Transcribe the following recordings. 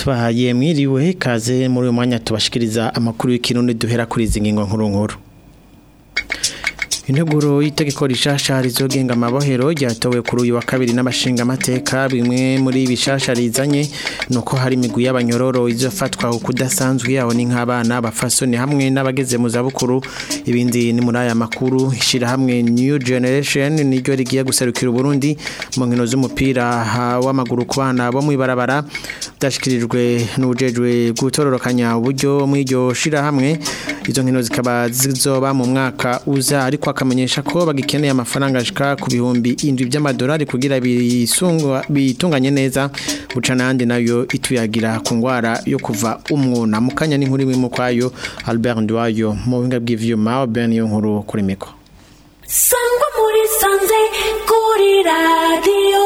tubahaye mwiriwe kaze muri uyu mwanya tubashikiriza amakuru y'ikirundi duhera kuri izi ngingo nkuru nkuru integuro y'itegeko rishasha rizogenga amabohero ryatowe kuri uyu wa kabiri n'amashinga amateka bimwe muri bishasha rizanye nuko hari imigwi y'abanyororo izofatwa kudasanzwe yaho ni nk'abana bafasoni hamwe n'abageze mu zabukuru ibindi ni muri aya makuru ishira hamwe New Generation niryo rigiye guserukira Burundi mu nkino z'umupira w'amaguru ku bana bo mwibarabara byashikirijwe n'ujejwe gutororokanya uburyo mw'iryo shira hamwe izo nkino zikaba zizoba mu mwaka uza ariko akamenyesha ko bagikeneye amafaranga ashika ku bihumbi indwi by'amadolari kugira bitunganye neza buca n'andi nayo ituyagira ku ngwara yo kuva umwuna mu kanya n'inkuru imwe mu kwayo Albert Ndwayo mu buhinga bw'ivyuma Ben yo nkuru kuri miko sangwa muri sanze kuri radio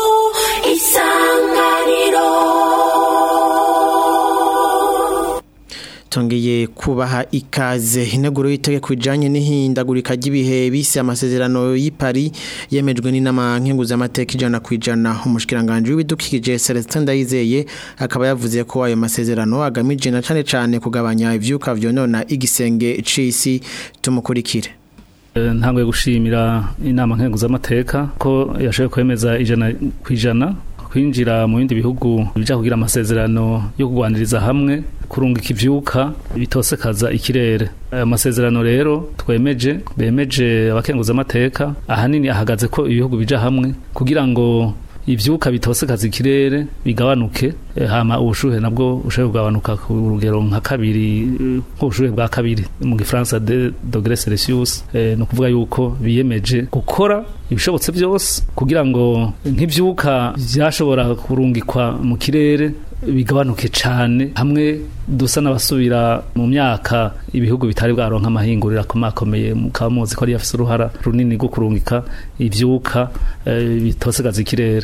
isanganiro tongeye kubaha ikaze integuro y'itegeko ijanye n'ihindagurika ry'ibihe bise amasezerano y'i Paris yemejwe n'inama nkenguzamateka ijana ku ijana umushikiranganje w'ibidukikije Celestin Ndayizeye akaba yavuze ko ayo masezerano agamije na cane cane kugabanya ivyuka vyonona igisenge c'isi tumukurikire ntangwe gushimira inama nkenguzamateka ko yashoboye kwemeza ijana ku ijana kwinjira mu bindi bihugu bija kugira amasezerano yo kugwaniriza hamwe kurungika ivyuka bitosekaza ikirere aya masezerano rero twemeje bemeje abakenguza amateka ahanini ahagaze ko ibihugu bija hamwe kugira ngo ivyuka bitosekaza ikirere bigabanuke hama ubushuhe nabwo ushoboye kugabanuka ku rugero nka kabiri nk'ubushuhe bwa kabiri mu gifaransa de dogere celsius ni ukuvuga yuko biyemeje gukora ibishobotse byose kugira ngo nk'ivyuka vyashobora kurungikwa mu kirere bigabanuke cyane hamwe dusa n'abasubira mu myaka ibihugu bitari bwaronka amahinguriro akomakomeye mukaba muzi ko ari afise uruhara runini rwo kurungika ivyuka bitosegaza ikirere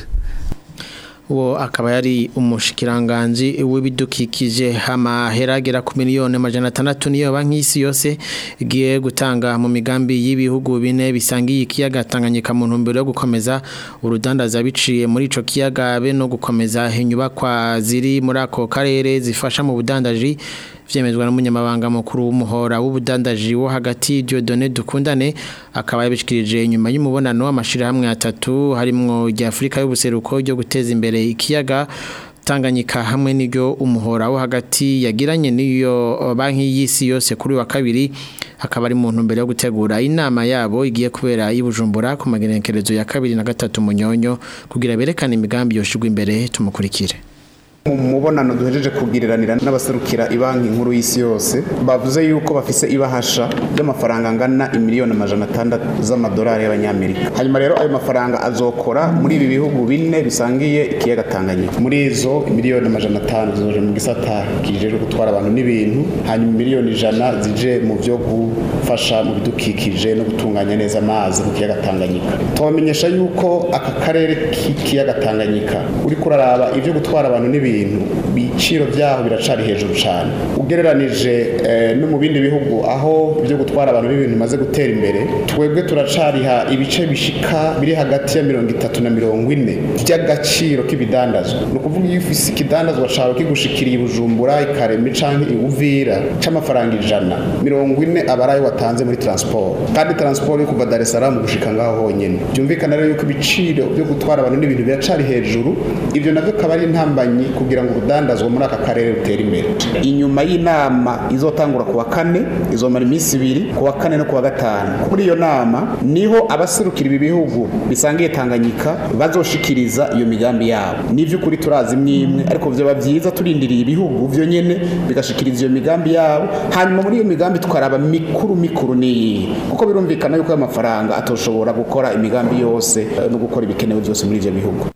uwo akaba yari umushikiranganji w'ibidukikije amaheragera ku miliyoni amajana atandatu niyo banki y'isi yose igiye gutanga mu migambi y'ibihugu bine bisangiye ikiyaga Tanganyika mu ntumbero yo gukomeza urudandaza biciye muri ico kiyaga be no gukomeza inyubakwa ziri muri ako karere zifasha mu budandaji vyemezwa n'umunyamabanga mukuru w'umuhora w'ubudandaji wo hagati Dieudonné Dukundane akaba yabishikirije inyuma y'umubonano w'amashirahamwe atatu harimwo rya Afrika y'ubuseruko ryo guteza imbere ikiyaga Tanganyika hamwe n'iryo umuhora wo hagati yagiranye n'iyo banki y'isi yose kuri wa kabiri hakaba ari mu ntumbero yo gutegura inama yabo igiye kubera y'Ibujumbura ku magenekerezo ya kabiri na gatatu munyonyo kugira berekane imigambi yoshigwa imbere tumukurikire mu mubonano duhejeje kugiriranira n'abaserukira ibanki nkuru y'isi yose bavuze yuko bafise ibahasha ry'amafaranga angana imiliyoni amajana atandatu z'amadolari y'abanyamerika hanyuma rero ayo mafaranga azokora muri ibi bihugu bine bisangiye ikiyaga Tanganyika muri izo miliyoni amajana atanu zizoje mu gisata kijejwe gutwara abantu n'ibintu hanyuma miliyoni ijana zije mu byo gufasha mu bidukikije no gutunganya neza amazi mu kiyaga Tanganyika tubamenyesha yuko aka karere k'ikiyaga Tanganyika uri kuraraba ivyo gutwara abantu n'ibintu ibintu biciro byaho biracari hejuru cyane ugereranije no mu bindi bihugu aho byo gutwara abantu n'ibintu bimaze gutera imbere twebwe turacariha ibice bishika biri hagati ya mirongo itatu na mirongo ine by'agaciro k'ibidandazwa ni ukuvuga iyo ufise ikidandazwa cawe kigushikiriye ibujumbura ikarema canke iwuvira c'amafaranga ijana mirongo ine aba ari ayo watanze muri transport kandi transport yo kuva dar es salaam gushika ngaho honyene byumvikana rero yuko ibiciro byo gutwara abantu n'ibintu biracari hejuru ivyo navyo akaba ari intambanyi kugira ngo urudandazwa muri aka karere rutere imbere inyuma y'inama izotangura kuwa kane izomara iminsi ibiri kuwa kane no kuwa gatanu muri iyo nama niho abaserukira ibi bihugu bisangiye Tanganyika bazoshikiriza iyo migambi yabo n'ivy'ukuri turazi mwimwe ariko vyoba vyiza turindiriye ibihugu vyo nyene bigashikiriza iyo migambi yabo hanyuma muri iyo migambi tukaraba mikuru mikuru niyihe kuko birumvikana yuko ayo mafaranga atoshobora gukora imigambi yose no gukora ibikenewe byose muri ivyo bihugu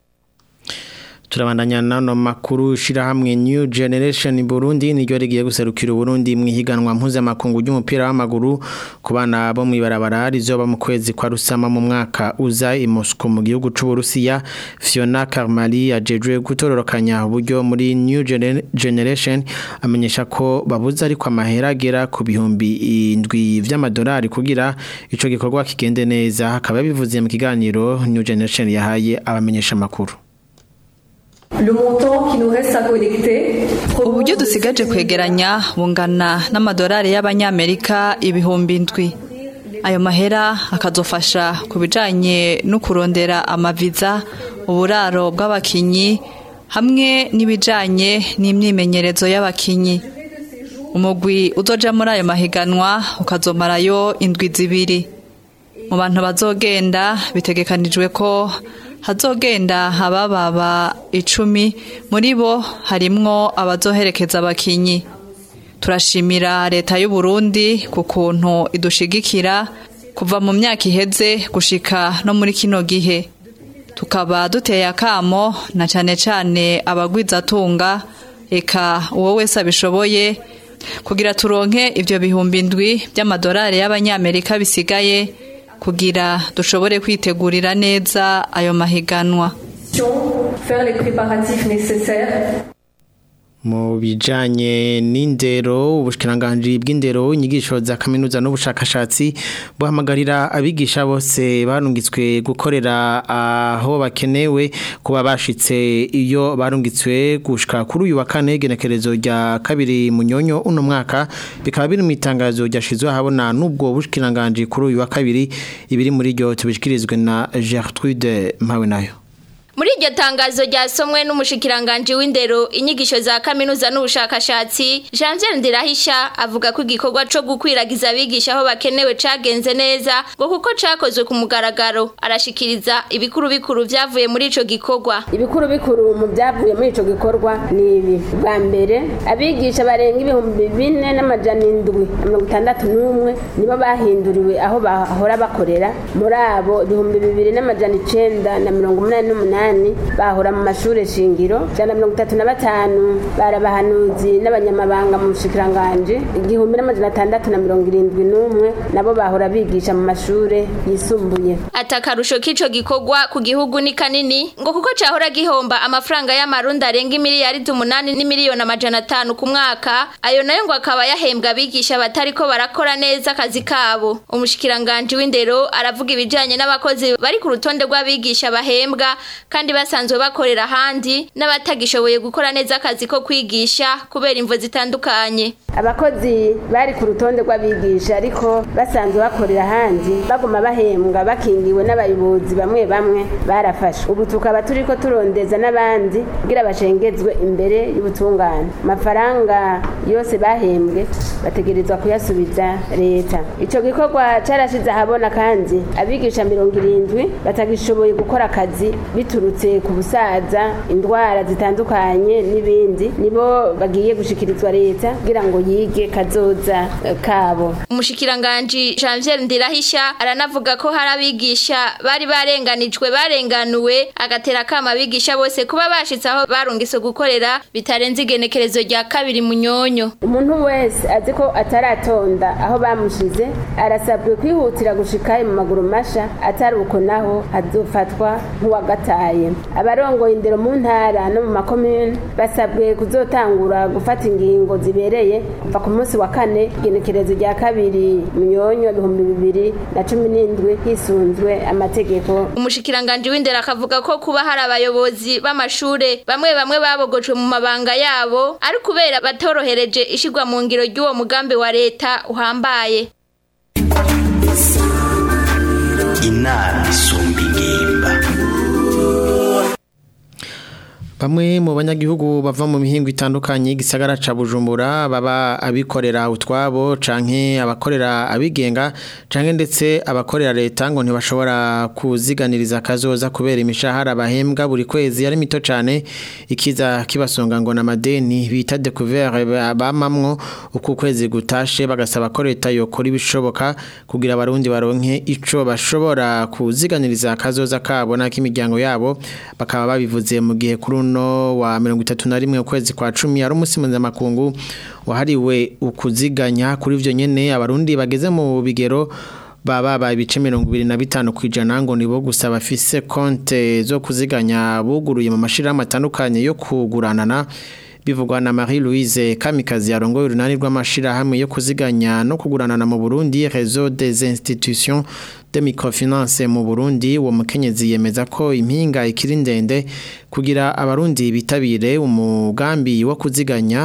turabandanya nano makuru shirahamwe New Generation Burundi niryo rigiye guserukira Burundi mu higanwa mpuzamakungu ry'umupira w'amaguru ku bana bo mwibarabara rizoba mu kwezi kwa rusama mu mwaka uza i Moscow mu gihugu c'u Burusiya Fiona Karmali ajejwe gutororokanya uburyo muri New Generation amenyesha ko babuza ariko amahera agera ku bihumbi indwi vy'amadolari kugira ico gikorwa kigende neza akaba bivuze mu kiganiro New Generation yahaye abamenyesha makuru Le montant qui nous reste à collecter. uburyo dusigaje kwegeranya bungana n'amadolari y'abanyamerika ibihumbi indwi ayo mahera akazofasha ku bijanye no kurondera amaviza uburaro bw'abakinyi hamwe n'ibijanye n'imyimenyerezo y'abakinyi umugwi uzoja muri ayo mahiganwa ukazomarayo indwi zibiri mu bantu bazogenda bitegekanijwe ko hazogenda abababa icumi muri bo harimwo abazoherekeza abakinyi turashimira leta y'u Burundi ku kuntu idushigikira kuva mu myaka iheze gushika no muri kino gihe tukaba duteye akamo na cane cane abagwizatunga eka uwo wese abishoboye kugira turonke ivyo bihumbi indwi by'amadolari y'abanyamerika bisigaye kugira dushobore kwitegurira neza ayo mahiganwa Faire les préparatifs nécessaires. mu bijanye n'indero ubushikiranganje bw'indero inyigisho za kaminuza n'ubushakashatsi buhamagarira abigisha bose barungitswe gukorera aho bakenewe kuba bashitse iyo barungitswe gushika kuri uyu wa kane genekerezo rya kabiri munyonyo uno mwaka bikaba biri mu itangazo ryashizwe ahabona n'ubwo bushikiranganje kuri uyu wa kabiri ibiri muri ryo tubishikirizwe na Gertrude Mpawenayo Muri iryo tangazo ryasomwe n'umushikiranganje w'indero inyigisho za kaminuza n'ubushakashatsi Janvier Ndirahisha avuga ko igikorwa co gukwiragiza abigisha aho bakenewe cagenze neza ngo kuko cakozwe ku mugaragaro arashikiriza ibikuru bikuru vyavuye muri ico gikorwa ibikuru bikuru mu byavuye muri ico gikorwa ni ibi bwa mbere abigisha barenga ibihumbi bine n'amajana indwi na mirongo itandatu n'umwe nibo bahinduriwe aho bahora bakorera muri abo ibihumbi bibiri n'amajana icenda na mirongo umunani n'umunani bahora mu mashure shingiro ijana na mirongo itatu na batanu bari abahanuzi n'abanyamabanga mu bushikiranganje igihumbi n'amajana atandatu na mirongo irindwi n'umwe nabo bahora bigisha mu mashure yisumbuye atakarusho k'ico gikorwa ku gihugu ni kanini ngo kuko cahora gihomba amafaranga y'amarundi arenga imiliyaridi umunani n'imiliyoni amajana atanu ku mwaka ayo nayo ngo akaba yahembwa abigisha batariko barakora neza akazi kabo umushikiranganje w'indero aravuga ibijanye n'abakozi bari ku rutonde rw'abigisha bahembwa kandi basanzwe bakorera ahandi n'abatagishoboye gukora neza akazi ko kwigisha kubera imvo zitandukanye abakozi bari ku rutonde rw'abigisha ariko basanzwe bakorera ahandi baguma bahembwa bakingiwe n'abayobozi bamwe bamwe barafashwe ubu tukaba turiko turondeza n'abandi kugira bashengezwe imbere y'ubutungane amafaranga yose bahembwe bategerezwa kuyasubiza leta ico gikorwa carashize ahabona kandi abigisha mirongo irindwi batagishoboye gukora akazi biturutse ku busaza indwara zitandukanye n'ibindi nibo bagiye gushikirizwa leta kugira ngo yige kazoza eh, kabo umushikiranganji Janvier Ndirahisha aranavuga ko hari abigisha bari barenganijwe barenganuwe agatera kama abigisha bose kuba bashitse aho barungise gukorera bitarenze igenekerezo rya kabiri munyonyo umuntu wese azi ko ataratonda aho bamushize arasabwe kwihutira gushikayo mu maguru masha atari uko naho azofatwa nk'uwagataye abarongoye indero mu ntara no mu makomune basabwe kuzotangura gufata ingingo zibereye kuva ku munsi wa kane igenekerezo rya kabiri munyonyo ibihumbi bibiri na cumi n'indwi hisunzwe amategeko umushikiranganji w'indero akavuga ko kuba hari abayobozi b'amashure bamwe bamwe babogojwe mu mabanga yabo ari kubera batorohereje ishigwa mu ngiro ry'uwo mugambi wa leta uhambaye inama isumba ingimba Bamwe mu banyagihugu bava mu mihingo itandukanye gisagara ca Bujumbura baba abikorera utwabo canke abakorera abigenga canke ndetse abakorera leta ngo ntibashobora kuziganiriza kazoza kubera imishahara bahembwa buri kwezi ari mito cane ikiza kibasonga ngo na madeni bita découvert bamamwo uku kwezi gutashe bagasaba ko leta yokora ibishoboka kugira abarundi baronke ico bashobora kuziganiriza kazoza kabo n'ak'imiryango yabo bakaba babivuze mu gihe kuri uno wa 31 ukwezi kwa 10 ari umunsi mpuzamakungu wahariwe ukuziganya kuri ivyo nyene abarundi bageze mu bigero baba ba ibice 25 kwijana ngo nibo gusa bafise konte zo kuziganya buguruye mu mashirahamwe atandukanye yo kuguranana bivugwa na Marie Louise Kamikazi yarongoye urunani rw'amashirahamwe yo kuziganya no kuguranana mu Burundi Réseau des institutions de microfinance mu Burundi uwo mukenyezi yemeza ko impinga ikiri ndende kugira abarundi bitabire umugambi wo kuziganya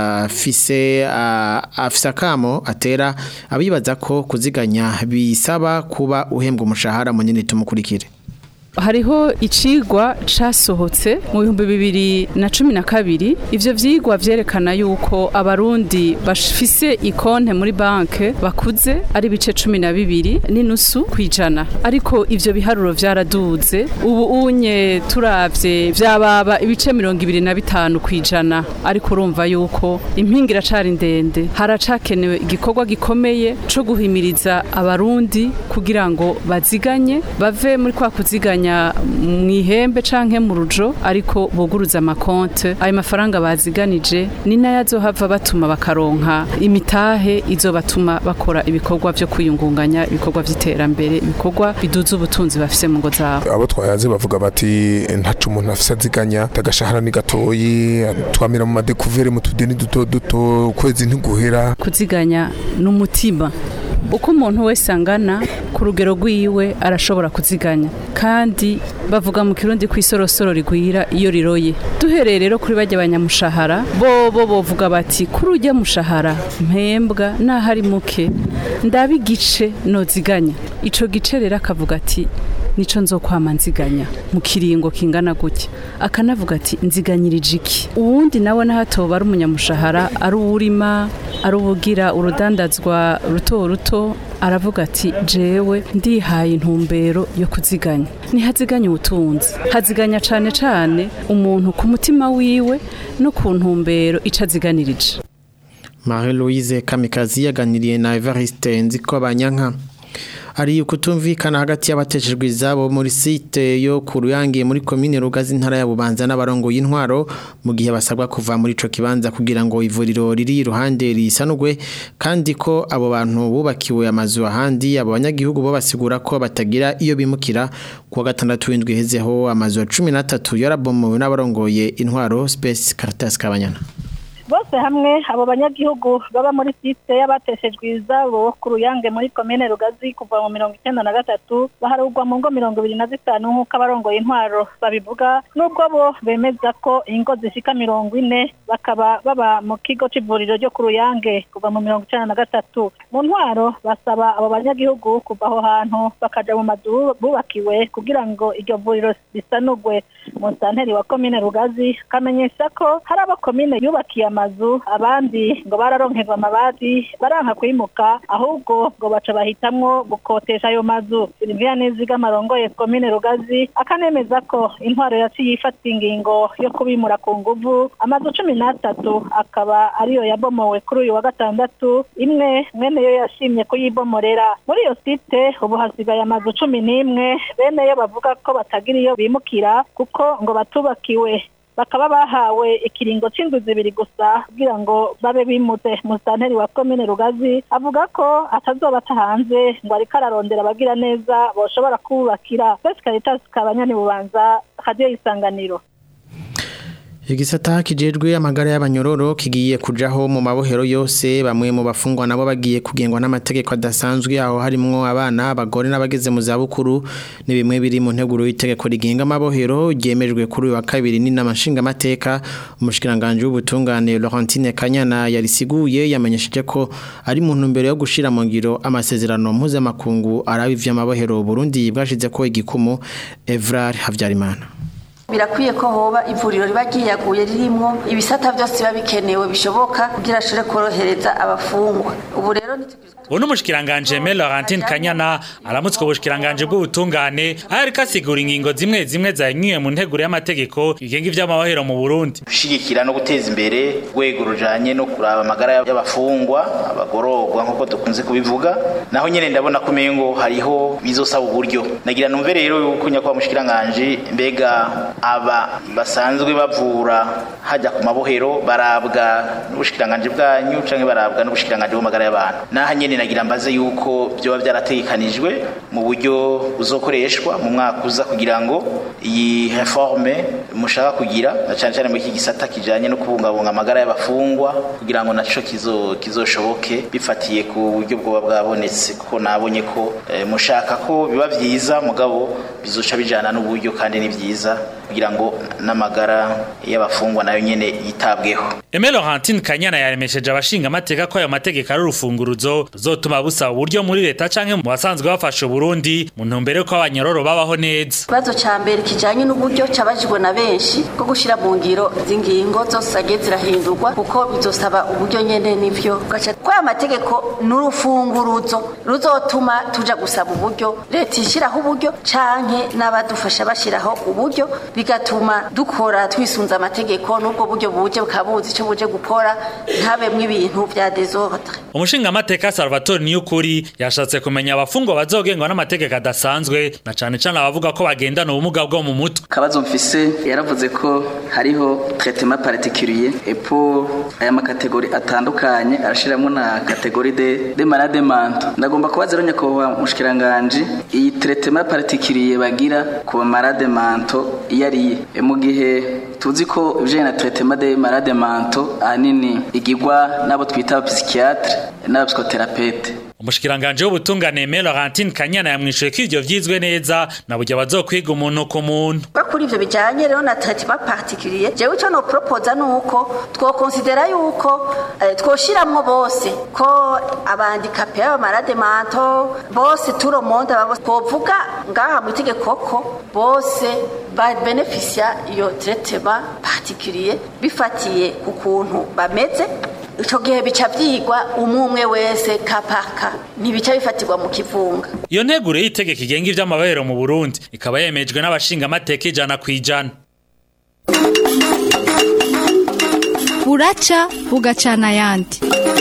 afise afise akamo atera abibaza ko kuziganya bisaba kuba uhembwa umushahara munini tumukurikire hariho icigwa casohotse mu bihumbi bibiri na cumi na kabiri ivyo vyigwa vyerekana yuko abarundi bafise ikonte muri banke bakuze ari bice cumi na bibiri n'inusu kwijana ariko ivyo biharuro vyaraduze ubu unye turavye vyababa ibice mirongo ibiri na bitanu kwijana ariko urumva yuko impinga iracari ndende haracakenewe igikorwa gikomeye co guhimiriza abarundi kugira ngo baziganye bave muri kwa kuziganya mu ihembe canke mu rujo ariko buguruza amakonte ayo mafaranga baziganije ni nayo azohava batuma bakaronka imitahe izobatuma bakora ibikorwa vyo kwiyungunganya ibikorwa vy'iterambere ibikorwa biduza ubutunzi bafise mu ngo zabo abo twayaze bavuga bati ntacu umuntu afise aziganya tagashahara ni gatoyi twamira mu madekuvere mu tudeni duto duto ukwezi ntiguhera kuziganya n'umutima uko umuntu wese angana ku rugero rw'iwe arashobora kuziganya kandi bavuga mu kirundi ku isorosoro rigwira iyo riroye duhereye rero kuri bajya abanyamushahara bo bo bovuga bati kuri ujya mushahara mpembwa naho ari muke ndaba igice noziganya ico gice rero akavuga ati nico nzokwama nziganya mu kiringo kingana gutya akanavuga ati nziganyirije iki uwundi nawe nahatoba ari umunyamushahara ari uwurima ari ubugira urudandazwa ruto ruto aravuga ati jewe ndihaye intumbero yo kuziganya ntihaziganya ubutunzi haziganya cane cane umuntu ku mutima wiwe no ku ntumbero ico aziganirije Marie Louise Kamikazi yaganiriye na Evariste Nziko Banyanka hari ukutumvikana hagati y'abateshejwe izabo muri site yo ku ruyange muri komine rugazi intara ya bubanza n'abarongo y'intwaro mu gihe basabwa kuva muri ico kibanza kugira ngo ivuriro riri iruhande risanugwe kandi ko abo bantu bubakiwe amazu ahandi abo banyagihugu bo basigura ko batagira iyo bimukira kuwa gatandatu w'indwi hezeho amazu ya cumi n'atatu yarabomowe n'abarongoye intwaro Space Caritas Kabanyana bose hamwe abo banyagihugu baba muri site y'abateshejwe izabo ku ruyange muri komine rugazi kuva mu mirongo icyenda na gatatu baharugwa mu ngo mirongo ibiri na zitanu nk'uko abarongoye intwaro babivuga n'ubwo bo bemeza ko ingo zishika mirongo ine bakaba baba mu kigo c'ivuriro ryo ku ruyange kuva mu mirongo icyenda na gatatu mu ntwaro basaba abo banyagihugu kuva aho hantu bakaja mu mazu bubakiwe kugira ngo iryo vuriro risanugwe mu santeri wa komine rugazi kamenyesha ko hari abo komine yubakiye amazu abandi ngo bararonkerwa amabati baranka kwimuka ahubwo ngo baca bahitamwo gukotesha ayo mazu Sylvia Niziga marongoye komine Rugazi akanemeza ko intwaro yaciye ifata ingingo yo kubimura ku nguvu amazu cumi n'atatu akaba ariyo yabomowe kuri uyu wa gatandatu imwe mwene yo yashimye kuyibomorera muri iyo site ubu hasigaye amazu cumi n'imwe bene yo bavuga ko batagira iyo bimukira kuko ngo batubakiwe bakaba bahawe ikiringo c'indwi zibiri gusa kugira ngo babe bimutse musitanteri wa komine rugazi avuga ko atazoba atahanze ngo ariko ararondera abagira neza boshobora kubakira twese caritas kabanyani bubanza radiyo y'isanganiro Igisata kijejwe amagara y'abanyororo kigiye kujaho mu mabohero yose bamwe mu bafungwa nabo bagiye kugengwa n'amategeko adasanzwe aho harimo abana abagore n'abageze mu zabukuru ni bimwe biri mu nteguro y'itegeko rigenga amabohero ryemejwe kuri uyu wa kabiri n'inama nshingamateka umushikiranganje w'ubutungane Laurentine Kanyana yarisiguye yamenyesheje ko ari mu ntumbero yo gushira mu ngiro amasezerano mpuzamakungu araba ivy'amabohero Burundi bwashize ko igikumu Evrar Havyarimana birakwiye ko hoba ivuriro riba ryiyaguye ririmo ibisata byose biba bikenewe bishoboka kugira ashobore korohereza abafungwa ubu rero ubu ni umushikiranganje me Laurentine Kanyana aramutswe ubushikiranganje bw'ubutungane aho ariko asigura ingingo zimwe zimwe zanyuye mu nteguro y'amategeko igenga ivy'amahoro mu Burundi gushigikira no guteza imbere urwego rujanye no kuraba amagara y'abafungwa abagororwa nk'uko dukunze kubivuga naho nyene ndabona ko umengo hariho bizosaba uburyo nagira numve rero yuko nyakubahwa mushikiranganje mbega aba basanzwe bavura hajya ku mabohero barabwa n'ubushikiranganje bwanyu canke barabwa n'ubushikiranganje bw'amagara y'abantu naha nyene nagira mbaze yuko byoba byarategekanijwe mu buryo buzokoreshwa mu mwaka uza kugira ngo iyi reforme mushaka kugira na cyane cyane muri iki gisata kijanye no kubungabunga amagara y'abafungwa kugira ngo naco kizo kizoshoboke bifatiye ku buryo bwoba bwabonetse kuko nabonye ko eh, mushaka ko biba vyiza mugabo bizoca bijana n'uburyo kandi ni vyiza kugira ngo n'amagara y'abafungwa nayo nyene yitabweho Aime Laurentine Kanyana yaremesheje abashinga amateka ko ayo mategeko ari urufunguruzo ruzotuma busaba uburyo muri leta canke mu basanzwe bafasha Burundi mu ntumbero ko abanyororo babaho neza ikibazo ca mbere kijanye n'uburyo cabajijwe na benshi bwo gushira mu ngiro z'ingingo zose zagiye zirahindurwa kuko bizosaba uburyo nyene n'ivyo gaca ko aya mategeko n'urufunguruzo ruzotuma tuja gusaba uburyo leta ishiraho uburyo canke n'abadufasha bashiraho uburyo bigatuma dukora twisunza amategeko n'ubwo buryo buje bukabuzi ico buje gukora ntabemwe ibintu vya desordre umushinga amateka Salvatore Niyukuri yashatse kumenya abafungwa bazogengwa n'amategeko adasanzwe na cane cane abavuga ko bagendana ubumuga bwo mu mutwe kabazo mfise yaravuze ko hariho traitement particulier et pour aya makategori atandukanye arashiramo na kategori de de malade mental ndagomba kubaza rero nyakubahwa mushikiranganje iyi traitement particulier bagira ku ba malade mental iyo ariye E, mu gihe tuzi ko ibijanye na traitement de malade mental ahanini igirwa n'abo twita psychiatre n'abapsychothérapeute umushikiranganje w'ubutungane Aime Laurentine Kanyana yamwishuye ko ivyo vyizwe neza na burya bazokwiga umuntu ku muntu kuri ivyo bijanye rero na traitement particulier jewe ico no proposa nuko twokonsidera yuko eh, twoshiramwo bose ko abandikape b'abamalade manto bose turo monde babo twovuga ngaha mu itegeko ko bose babenefisia iyo traitement particulier bifatiye ku kuntu bameze ico gihe bica vyigwa umwe umwe wese kapaka ntibica bifatirwa mu kivunga iyo nteguro y'itegeko igenga ivy'amabahero mu Burundi ikaba yemejwe n'abashinga amateka ijana kwijana buraca bugacana ayandi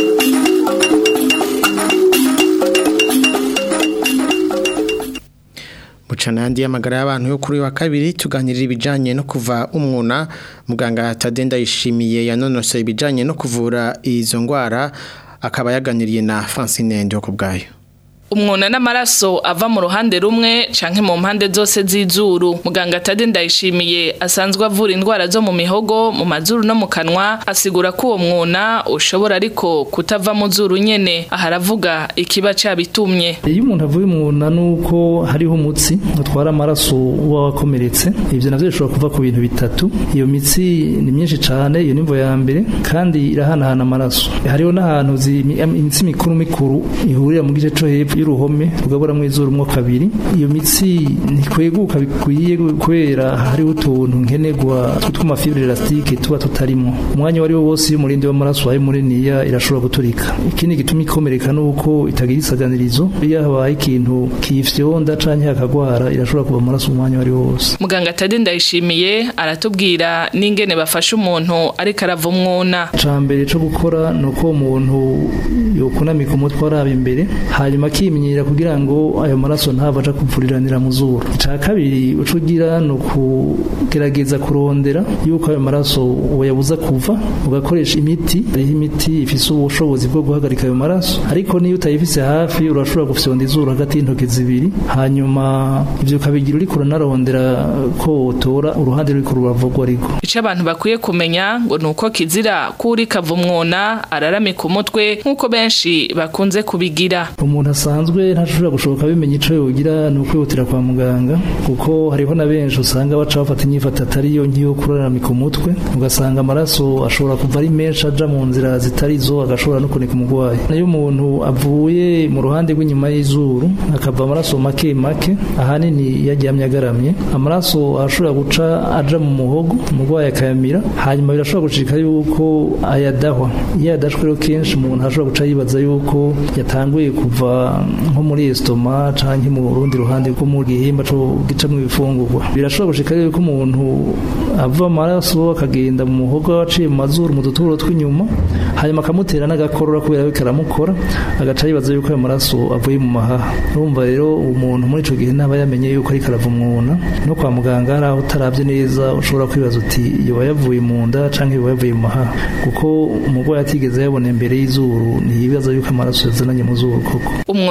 Bucana yandi y'amagara y'abantu yo kuri wa kabiri tuganirira ibijanye no kuva umwuna muganga Tadenda yishimiye yanonosoye ibijanye no kuvura izo ngwara akaba yaganiriye na Francine Ndio kubgayo umwuna n'amaraso ava mu ruhande rumwe canke mu mpande zose z'izuru muganga Tade ndayishimiye asanzwe avura indwara zo mu mihogo mu mazuru no mu kanwa asigura ko uwo mwuna ushobora ariko kutava mu zuru nyene aha aravuga ikiba cabitumye iyo umuntu avuye umwuna nuko hariho umutsi utwara amaraso uba wakomeretse ivyo navyo bishobora kuva ku bintu bitatu iyo mitsi ni myinshi cane iyo nimvo ya mbere kandi irahanahana amaraso hariho n'ahantu zi- imitsi mikuru mikuru ihurira mu gice co hepfo y'uruhome rugaburamwo izuru mwo kabiri iyo mitsi ntikweguka bikwiye kubera hariho utuntu nkenerwa tw'amafibre elastike tuba tutarimo umwanya wari wo wose iyo umurindi w'amaraso wabaye muniniya irashobora guturika ikindi gituma ikomereka nuko itagira isaganirizo iyo habaye ikintu kiyifyonda canke hakagwara irashobora kuva amaraso umwanya wari wose muganga Tade ndayishimiye aratubwira n'ingene bafasha umuntu ariko arava umwuna cambere co gukora nuko umuntu yokunamika umutwe araba imbere hanyuma akimenyera kugira ngo ayo maraso ntava aja kuvuriranira mu zuru ica kabiri uco ugira ni ukugerageza kurondera yuko ayo maraso uyabuza kuva ugakoresha imiti hariho imiti ifise ubushobozi bwo guhagarika ayo maraso ariko niyo utayifise hafi urashobora gufyonda izuru hagati y'intoki zibiri hanyuma ivyo ukabigira uriko uranarondera ko wotora uruhande ruriko ruravugwa ariko ico abantu bakwiye kumenya ngo nuko kizira kuri kava umwuna araramika umutwe nk'uko benshi bakunze kubigira umuntu asanzwe ntashobora gushoboka bimenya ico yogira ni ukwihutira kwa muganga kuko hariho na benshi usanga baca bafata inyifato atari yo nkiyo kuraramika umutwe ugasanga amaraso ashobora kuva ari menshi aja mu nzira zitari zo agashobora no kunika umurwayi nayo umuntu avuye mu ruhande rw'inyuma y'izuru akava amaraso make make ahanini iyo aryamye agaramye amaraso ashobora guca aja mu muhogo umurwayi akayamira hanyuma birashobora gushika yuko ayadahwa iyo yadashwe rero kenshi umuntu ashobora guca yibaza yuko yatanguye kuva nko muri estoma canke mu rundi ruhande rwo mu gihimba co gicamwo ibifungurwa birashobora gushika yuko umuntu ava amaraso akagenda mu muhogo aciye mu mazuru mu duturo tw'inyuma hanyuma akamutera n'agakorora kubera ko karamukora agaca yibaza yuko ayo maraso avuye mu mahaha urumva rero umuntu muri ico gihe ntaba yamenye yuko ariko arava umwuna no kwa muganga hari aho utaravye neza ushobora kwibaza uti yoba yavuye mu nda canke yoba yavuye mu mahaha kuko umurwayi atigeze yabona imbere y'izuru ntiyibaza yuko amaraso yazananye mu zuru koko umwuna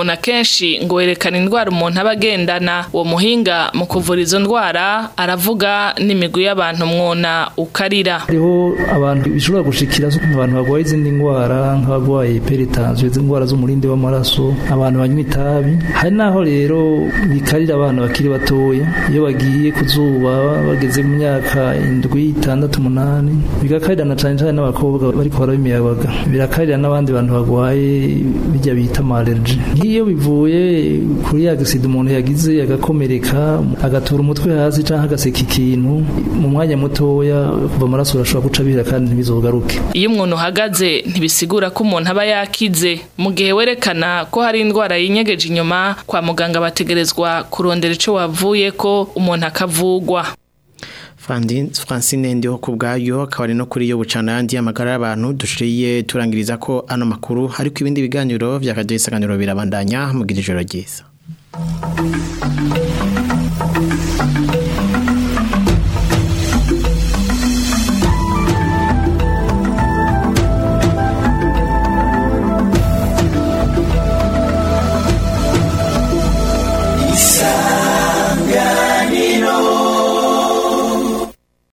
umwuno akenshi ngo werekana indwara umuntu aba agendana uwo muhinga mu kuvura izo ndwara aravuga n'imigwi y'abantu mwona ukarira hariho abantu bishobora gushikira abantu barwaye izindi ndwara nk'abarwaye peritansiyo izi ndwara z'umurindi w'amaraso abantu banywa itabi hari n'aho rero bikarira abana bakiri batoya iyo bagiye ku zuba bageze mu myaka indwi itandatu umunani bigakarira na cyane cyane n'abakobwa bariko barabimiyabaga birakarira n'abandi bantu barwaye bijya bita amalerji nk'iyo bivuye kuri ya gisida umuntu yagize agakomereka agatura umutwe hasi cyangwa agaseka ikintu mu mwanya mutoya kuva amaraso arashobora guca bihera kandi ntibizogaruke iyo umuntu uhagaze ntibisigura ko umuntu aba yakize mu gihe werekana ko hari indwara yinyegeje inyuma kwa muganga bategerezwa kurondera ico wavuye ko umuntu akavugwa Francine ndiho ku bwayo akaba ari no kuri yo bucana yandi amagara y'abantu dushiriye turangiriza ko ano makuru ariko ibindi biganiro byakaduye isaganiro birabandanya mugira ijoro ryiza